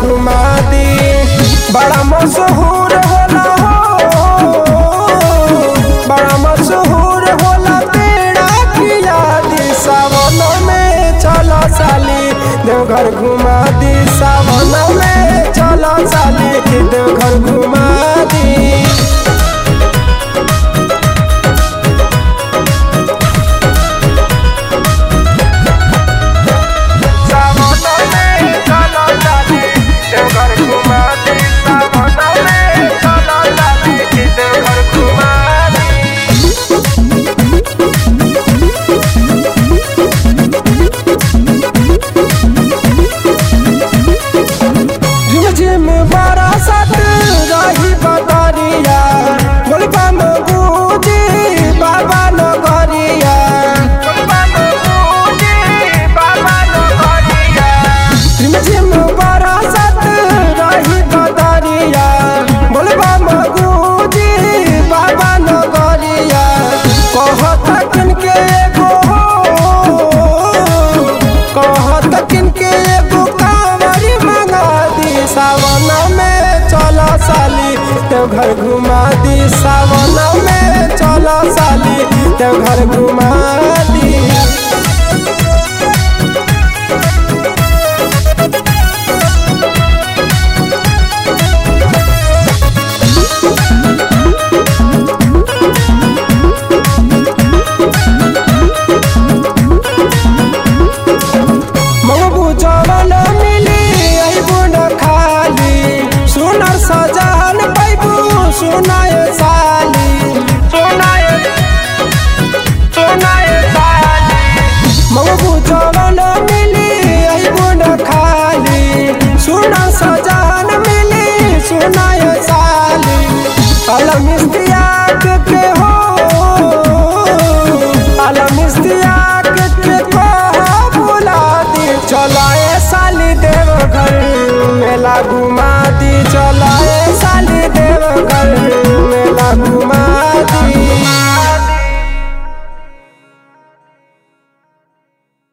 घुमा दी बड़ा मशहूर होला हो बड़ा मशहूर होला पेड़ा किया दी सावन में चलो साली देवघर घुमा दी सावन में चलो साली देवघर घुमा दी सावन में चलो साली देवघर घुमा दी सावन में चलो साली देवघर घुमा दी झिम झिम बरसत रही बदरिया बोलबा में बूझी बाबा नगरिया झिम झिम बरसत रही बदरिया बोलबा में बूझी बाबा नगरिया कहत किनके एगो कहत किनके एगो कांवरी मंगा दी सावन में चलो साली तो घर घुमा दी सावन में चलो साली तो घर घुमा दी मंगबू जवन मिली अइबू न खाली सुनर सजान पैबू सुनाए साली सुनाए सुनाए साली मंगबू जवन मिली अइबू न खाली सुनर सजान मिली सुनाए साली अलम इस्तियाक के हो अलम इस्तियाक के कहा बुला दी चलाए साली देवघर